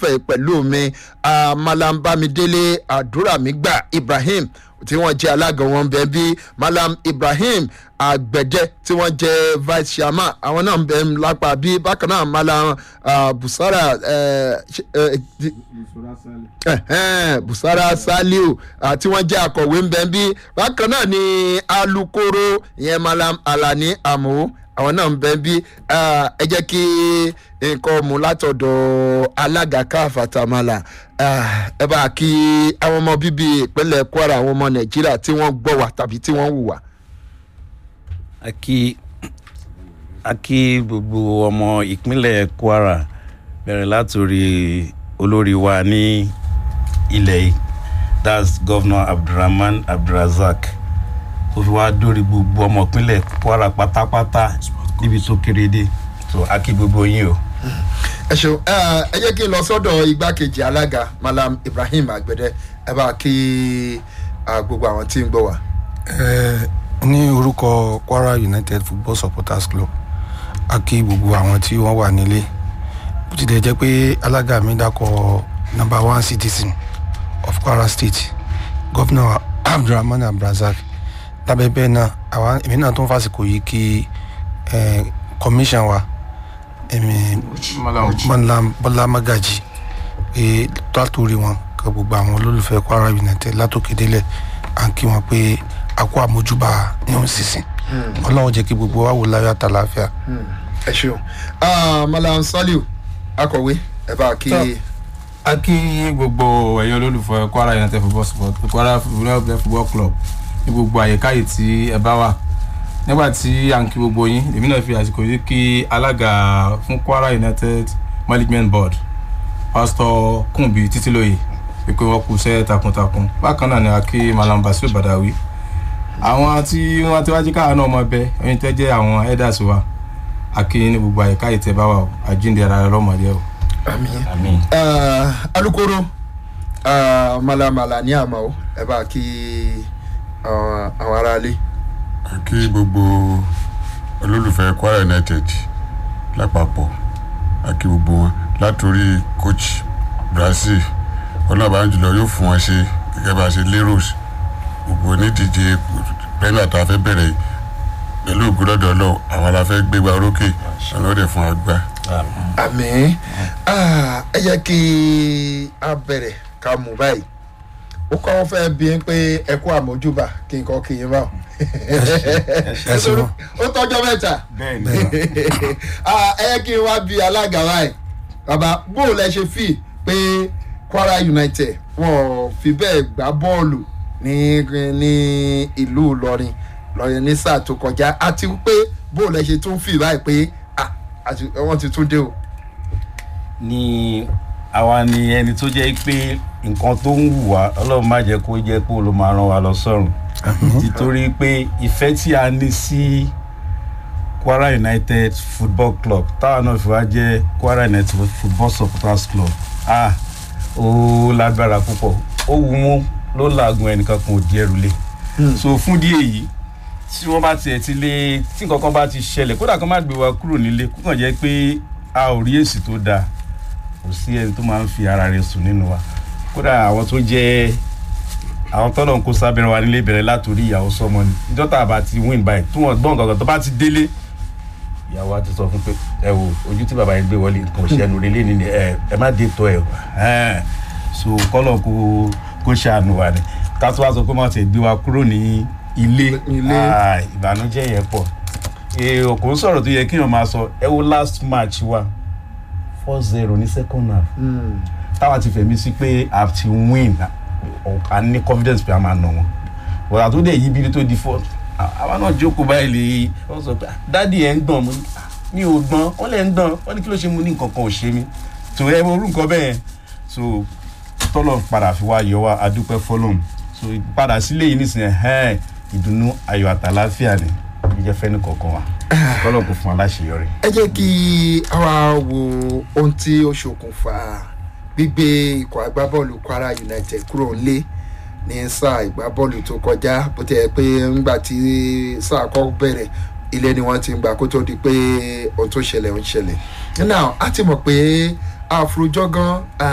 lọ́fẹ̀ẹ́ pẹ̀lú mi ah, malam bámidélé àdúràmígbà ibrahim tí wọ́n jẹ́ alága wọn bẹ́ẹ̀ bí malam ibrahim àgbẹ̀dẹ tí wọ́n jẹ́ vice chairman àwọn náà ń bẹ lápá bí bákan náà malam ah, busara eh, ṣe- eh, di- ẹ̀hẹ́n, busara saliu ah, tí wọ́n jẹ́ akọ̀wé ń bẹ bí bákan náà ni alukoro ìyẹn malam alani amu àwọn náà ń bẹ bí ah, ẹ jẹ́ kí nǹkan mú látọ̀dọ̀ alága káfàtàmàlà ah, ẹ bá kí àwọn ọmọ bíbí ìpínlẹ̀ kwara àwọn ọmọ nàìjíríà tí wọ́n gbọ́ wà tàbí tí wọ́n wù wá. a kí a kí gbogbo ọmọ ìpínlẹ̀ kwara bẹ̀rẹ̀ látòrí olórí wa ní ilẹ̀ yìí that's governor abdulrahman abdulrazak tó fi wá dórí gbogbo ọmọ ìpínlẹ̀ kwara pátápátá níbi tó kéré dé so a kí gbogbo yín o. ẹ ṣeun ẹ ẹ jẹ́ kí n lọ sọ́dọ̀ igbákejì alága malam ibrahim àgbẹ̀dẹ ẹ bá kí ah, gbogbo àwọn tí ń gbọ́ wá. Eh, ní orúkọ kwara united football supporters club a kí gbogbo àwọn tí wọ́n wà nílé bó ti dẹ̀ jẹ́ pé alága mi dákọ̀ number one citizen of kwara state governor abdulrahman abdulrasaq lábẹ́ bẹ́ẹ̀ náà àwa èmi náà tó ń fàsìkò yìí kí eh, commission wa èmi malam bọ́lá magaji pé látòrí wọn kan gbogbo àwọn olólùfẹ́ kwara united látòkè délẹ̀ à ń kí wọn pé a kó àmójúbà ní òun sísìn ọlọ́run jẹ́ kí gbogbo wa wò láyọ̀ àtàláfíà. ẹ ṣeun Ah, malam saliu akọ̀wé ẹ bá kí. Tọ́. a kí gbogbo ẹ̀yin olólùfẹ́ kwara united football sport kwara united football club ní gbogbo àyíká yìí tí ẹ bá wà nígbà tí à ń kí gbogbo yín èmi náà fi àsìkò yìí kí alága fún kwara united management board pastor kunbi títílóye pé wọ́n kú iṣẹ́ takuntakun bákan náà ni a kí malam basiru badawi àwọn tí wọ́n ti wájú káwọn náà mọ bẹ ẹyin tẹ́ jẹ́ àwọn elders wa a kí ní gbogbo àyíká yìí tẹ́ bá wà o àjíǹde ara rẹ lọ́mọdé o. àmì àmín. alukoro ah, malam alani amao ẹ bá kí ah, àwọn aráalé. kí gbogbo olólùfẹ́ kwara united lápapọ̀ àkí gbogbo wọn látòrí coach brazil ọlọ́ọ̀bá jùlọ yóò fún wọn ṣe gẹ́gẹ́ bá a ṣe lérò gbogbo onídíje premier tá a fẹ́ bẹ̀rẹ̀ yìí pẹ̀lú ògùnlọ́dọ̀ ọlọ́ọ̀ àwọn la fẹ́ gbégbá orókè ọlọ́dẹ fún wa gbá. àmì ẹ jẹ́ kí a bẹ̀rẹ̀ ká mú báyìí ó kọ́ fẹ́ bí n pé ẹ kú àmójúbà kí n kọ́ kí n bá wọn. ẹ ṣeun. ó tọ́jọ́ mẹ́ta bẹ́ẹ̀ni Ah, ẹ jẹ́ kí n wá bí alága báyìí bàbá bóòlù ẹ ṣe fi pé kwara united wọn ò fi bẹ́ẹ̀ gbá bọ́ọ̀lù ní ní ìlú ìlọrin lọ́yẹ̀ ní sáà tó kọjá àti pé bóòlù ẹ ṣe tún fi báyìí pé ah, àti wọ́n ti tún dé o. ni àwa ni ẹni tó jẹ́ pé nǹkan tó ń wù wá ọlọ́run má jẹ́ kó jẹ́ pé ó ló máa rán wa lọ sọ́run nítorí pé ìfẹ́ tí a ní sí kwara united football club táwa náà fi wá jẹ́ kwara united football supporters club ah ó lágbára púpọ̀ ó wù mú ló làágùn ẹnìkan kan ò di ẹrù lé so fún díẹ̀ yìí tí wọ́n bá tiẹ̀ ti lé tí nǹkan kan bá ti ṣẹlẹ̀ kódà kan má gbé wa kúrò nílé kó kàn jẹ́ pé a ò rí èsì tó dáa kò sí ẹni tó máa ń fi ara rẹ̀ sùn nínú wa kódà àwọn tó jẹ́ àwọn tọ́lọ̀ ń kó sábẹ́rẹ́ wa nílé bẹ̀rẹ̀ látòrí ìyàwó sọmọ ni ìjọ tá a bá ti win by tí wọ́n gbọ́n kankan tó bá ti délé ìyàwó wa ti sọ fún pé ẹ wo ojú tí bàbá yẹn gbé wọlé nǹkan ṣẹnu relé ni ni ẹ ẹ má dé tọ ẹ o ẹn so kọ́lọ̀ kó kó ṣàánú wa ni ká tó wá sọ pé wọ́n ti gbé wa kúrò ní ilé Ilé. Ah, ìbànújẹ́ yẹn pọ̀ èèyàn kò ń sọ̀rọ̀ tó yẹ kéèyàn máa sọ ẹ wo last match wa four zero ní second half táwa ti fẹ̀mí sí pé a ti win a ní confidence pé a máa nà wọn bọ̀dà tó dẹ̀ yí bí tó di fourth àwa náà jókòó báyìí lè wọ́n sọ pé dádì ẹ̀ ń gbọ̀n mo ní "Ah, mi ò gbọ́n wọ́n lẹ̀ ń gbọ̀n wọ́n ní kí ló ṣe mo ní nǹkan kan ò ṣe mí so ẹ orú nǹkan bẹ́ẹ̀ so tọ́lọ̀ padà fi wá yọ wá adúpẹ́ fọlọ́m so padà sílé yìí nísìnyẹn ẹ̀ ìdùnnú ayọ̀ àtàláfíà ni ibi jẹ́ fẹ́ni kọ̀ọ̀kan wa tọ́lọ̀ kò fún aláṣeyọrí. ẹ jẹ́ kí àwa wo ohun tí ó ṣokùnfà gbígbé ikọ̀ agbábọ́ọ̀lù kwara united kúrò nílé ní sáà ìgbábọ́ọ̀lù tó kọjá bó ti yẹ pé ńgbà tí sáà kọ́ bẹ̀rẹ̀ ilé ni wọ́n ti ń gbà kó tó di pé ohun tó ṣẹlẹ̀ ń ṣẹlẹ̀. now a ti mọ̀ pé àfurujọ́ gan